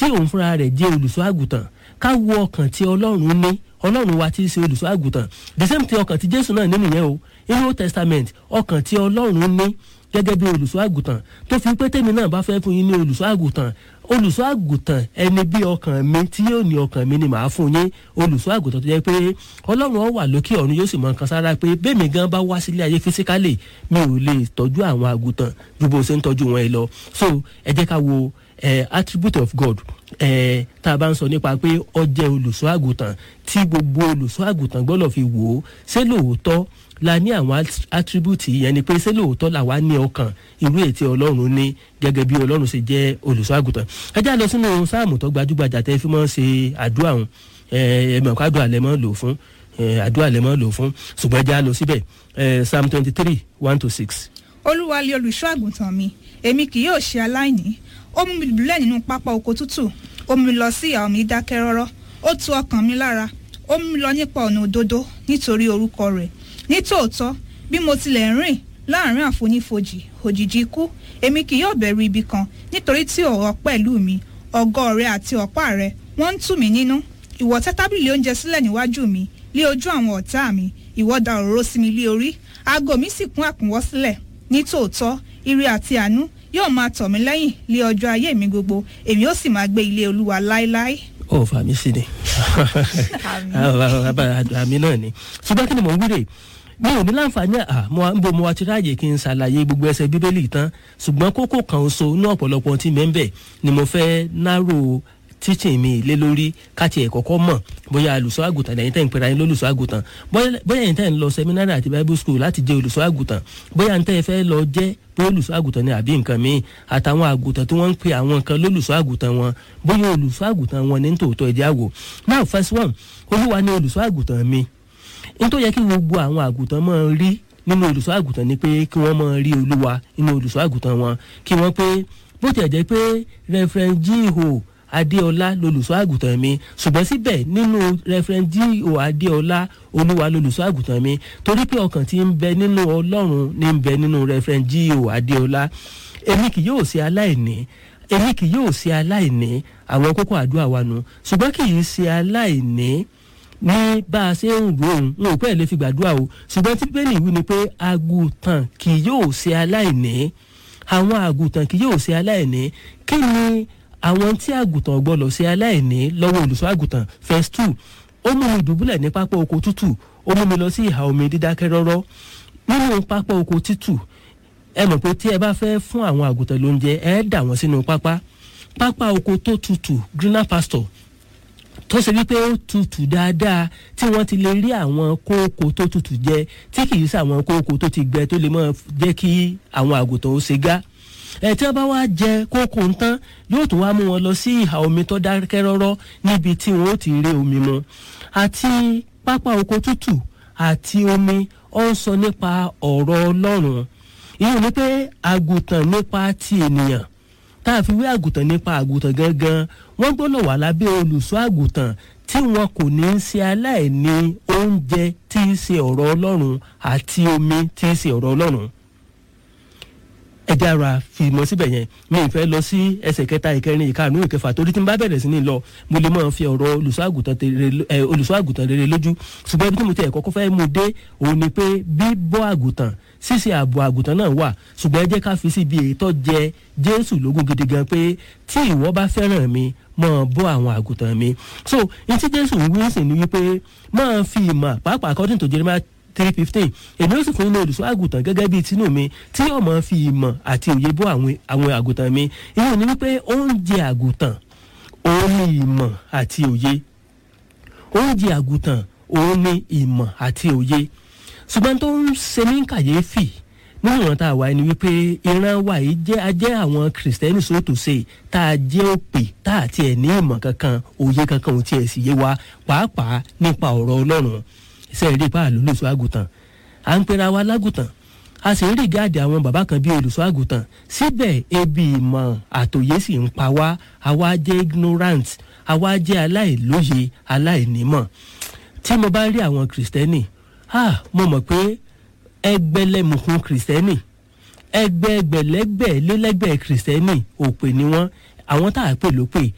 tí òun fúnra rẹ̀ jẹ́ olùṣọ́ àgùntàn ká wo ọkàn tí ọlọ́run ní ọlọ́run wa ti ṣe olùṣọ́ àgùntàn the same thing ọkàn tí jésù náà ní nìyẹn o inú old testament ọkàn tí ọlọ́run ní gẹ́gẹ́ bí olùṣọ́ àgùntàn tó fi pé tèmi náà bá fẹ́ fún yín ní olùṣọ́ àgùntàn olùṣọ́ àgùntàn ẹni bí ọkàn mi tí yóò ní ọkàn mi ni màá fún yín olùṣọ́ àgùntàn tó jẹ́ pé ọlọ́run ó wà lókè ọ̀run yóò sì mọ nǹkan sára pé bẹ́ẹ̀mi gan bá wá sílé ayé fisikálì mi ò lè tọ́jú àwọn àgùntàn ju bó ṣe ń tọ́jú wọn ẹ lọ so ẹ jẹ́ ká wo eh, attribute of God eh, tá a bá ń sọ nípa pé ó jẹ́ olùṣọ́ àgùntàn tí gbogbo olùṣọ́ àgùntàn gbọ́dọ̀ fi wò ó ṣé lóòótọ́ la ní àwọn attribute yẹn ni pé ṣé lóòótọ́ làwa ní ọkàn irú ètí ọlọ́run ní gẹ́gẹ́ bí ọlọ́run ṣe jẹ́ olùṣọ́ àgùntàn ẹ já lọ sínú sáàmù tó gbajúgbajà tẹ́ fi mọ́ ṣe àdúrà ọ̀hún ẹ̀ẹ́dẹ̀mọ̀ká àdúrà lẹ́ mọ́ lò fún àdúrà lẹ́ mọ́ lò fún ṣùgbọ́n ẹ já lọ síbẹ̀ psalm twenty three one to six. olúwa lé olùṣọ́ àgùntàn mi èmi kì yóò ṣe aláìní ó mú mi dùbúlẹ̀ nínú pápá oko tútù ó mú mi lọ sí ìhà omi dákẹ́ rọ́rọ́ ó tu ọkàn mi lára ó mú mi lọ nípa ọ̀nà òdodo nítorí orúkọ rẹ̀ nítòótọ́ bí mo tilẹ̀ rìn láàrin àfonífojì òjìji ikú èmi kì yóò bẹ̀rù ibi kan nítorí tí ọ̀rọ̀ pẹ̀lú mi ọ̀gọ́ rẹ àti ọ̀pá rẹ wọ́n ń tù mí nínú ìwọ tẹ́ tábìlì oúnjẹ sílẹ̀ níwájú mi lé ojú àwọn ọ̀tá mi ìwọ da òróró sí mi lé orí aago mi sì kún àkúnwọ́ sílẹ̀ nítòótọ́ ire àti àánú yóò máa tọ̀ mí lẹ́yìn lé ọjọ́ ayé mi gbogbo èmi ó sì máa gbé ilé olúwa láéláé. ó fà mí sí ni àmì náà ni ṣùgbọ́n kí ni mò ń wíre mi ò ní láǹfààní à mo ń bo mo wa ti ráàyè kí n ṣàlàyé gbogbo ẹsẹ̀ bíbélì tán ṣùgbọ́n kókó kan oṣù ní ọ̀pọ̀lọpọ̀ tí mẹ́ńbẹ̀ ni mo fẹ́ náró teaching mi lé lórí káti ẹ̀ kọ́kọ́ mọ̀ bóyá olùṣọ́ àgùntàn lẹ́yìn tẹ́ ń pera yín lólùṣọ́ àgùntàn bóyá ẹ̀yin tẹ́ ń lọ seminary àti bible school láti jẹ́ olùṣọ́ àgùntàn bóyá ẹ̀yin tẹ́ ẹ fẹ́ lọ jẹ́ pé olùṣọ́ àgùntàn ni àbí nǹkan míì àtàwọn àgùntàn tí wọ́n ń pe àwọn nǹkan lólùṣọ́ àgùntàn wọn bóyá olùṣọ́ àgùntàn wọn ní tòótọ́ ẹ̀jẹ̀ àwò now first one olúwa ni olùṣọ́ àgùntàn mi n tó yẹ kí gbogbo àwọn àgùntàn máa rí nínú olùṣọ́ àgùntàn ni pé kí wọ́n máa rí olúwa nínú olùṣọ́ àgùntàn wọn kí wọ́n pé bó tiẹ̀ jẹ́ pé referent jíhò adéọlá lolùṣọ́ àgùntàn mi ṣùgbọ́n síbẹ̀ nínú referent jíhò adéọlá olúwa lolùṣọ́ àgùntàn mi torí pé ọkàn tí ń bẹ nínú ọlọ́run ní ń bẹ nínú referent jíhò adéọlá èmi kì yóò ṣe aláìní èmi kì yóò ṣe aláìní àwọn kókó àdúrà wa nù ṣùgbọ́n kì í ṣe aláìní ní bá a ṣe ń rò ó n ò pẹ́ lè fi gbàdúrà o ṣùgbọ́n tí bẹ́ẹ̀ nìwí ni pé àgùntàn kì yóò ṣe aláìní àwọn àgùntàn kì yóò ṣe aláìní kí ni àwọn tí àgùntàn gbọ́dọ̀ ṣe aláìní lọ́wọ́ olùṣọ́ àgùntàn verse two ó mú mi dùbúlẹ̀ ní pápá oko tútù ó mú mi lọ sí ìhà omi dídákẹ́ rọ́rọ́ nínú pápá oko tútù ẹ mọ̀ pé tí ẹ bá fẹ́ fún àwọn àgùntàn lóúnjẹ ẹ dà wọ́n sínú pápá pápá oko tó tutù greener pasture tó ṣe wípé ó tutù dáadáa tí wọ́n ti lè rí àwọn kókó tó tutù jẹ tí kì í ṣe àwọn kókó tó ti gbẹ tó lè máa jẹ́ kí àwọn àgùntàn ó ṣe gá ẹ tí wọ́n bá wá jẹ kókó ń tán yóò tún wá mú wọn lọ sí ìhà omi tó dákẹ́ rọ́rọ́ níbi tí wọ́n ó ti rí omi mu àti pápá oko tútù àti omi ó ń sọ nípa ọ̀rọ̀ ọlọ́run ìyẹn ni pé àgùntàn nípa ti ènìyàn tá a fi wé àgùntàn nípa àgùntàn gangan wọ́n gbọ́dọ̀ wà lábẹ́ olùṣọ́ àgùntàn tí wọn kò ní í ṣe aláìní oúnjẹ tí í ṣe ọ̀rọ̀ ọlọ́run àti omi tí í ṣe ọ̀rọ̀ ọlọ́run ẹjẹ ara fi mọ síbẹ̀ yẹn mi ì fẹ́ lọ sí ẹsẹ̀ kẹta ìkẹrin ìkarùn ìkẹfà torí tí n bá bẹ̀rẹ̀ sí ní lọ mo lè máa fi ọ̀rọ̀ olùṣọ́ àgùntàn rere lójú ṣùgbọ́n ibi tí mo ti ẹ̀ kọ́kọ́ fẹ́ mú dé òun ni pé bíbọ́ àgùntàn ṣíṣe ààbò àgùntàn náà wà ṣùgbọ́n ẹ jẹ́ ká fi síbi ètò jẹ jésù lógún gidi gan pé tí ìwọ bá fẹ́ràn mi máa bọ́ àwọn àgùntàn mi so ní tí jésù ń wí sí ni wípé máa fi ìmọ̀ pàápàá according to jeremiah three fifteen èmi ó sì fún yín ní olùṣọ́ àgùntàn gẹ́gẹ́ bíi tinú mi tí yóò máa fi ìmọ̀ àti òye bọ́ àwọn àgùntàn mi ìyẹn ni wípé oúnjẹ àgùntàn òun ni ìmọ̀ àti òye oúnjẹ àgùntàn òun ni ìmọ̀ àti òye ṣùgbọ́n tó ń ṣe ní kàyéfì nínú ìran tá a wà ní wípé ìran wa yìí jẹ́ ajẹ́ àwọn kìrìsìtẹ́nì sóòtù ṣe tá a jẹ́ òpè tá a tiẹ̀ ní ìmọ̀ kankan òye kankan ò tiẹ̀ sì yé wa pàápàá nípa ọ̀rọ̀ ọlọ́run iṣẹ́ eré pa àlólùsọ àgùntàn à ń pera wa lágùntàn a sì ń rí gáàdì àwọn bàbá kan bíi olùsọ àgùntàn síbẹ̀ ebi ìmọ̀ àtòyé sì ń pa wá àwa jẹ́ ignorant àwa jẹ́ aláìlóye aláìnímọ̀ tí mo bá rí àwọn kìrìsìtẹ́nì ah mo mọ̀ pé ẹgbẹ̀lẹ́mùkún kìrìsìtẹ́nì ẹgbẹ̀gbẹ̀lẹ́gbẹ̀ lélẹ́gbẹ̀ kìrìsìtẹ́nì òpè ni wọ́n àwọn tá a pè ló pè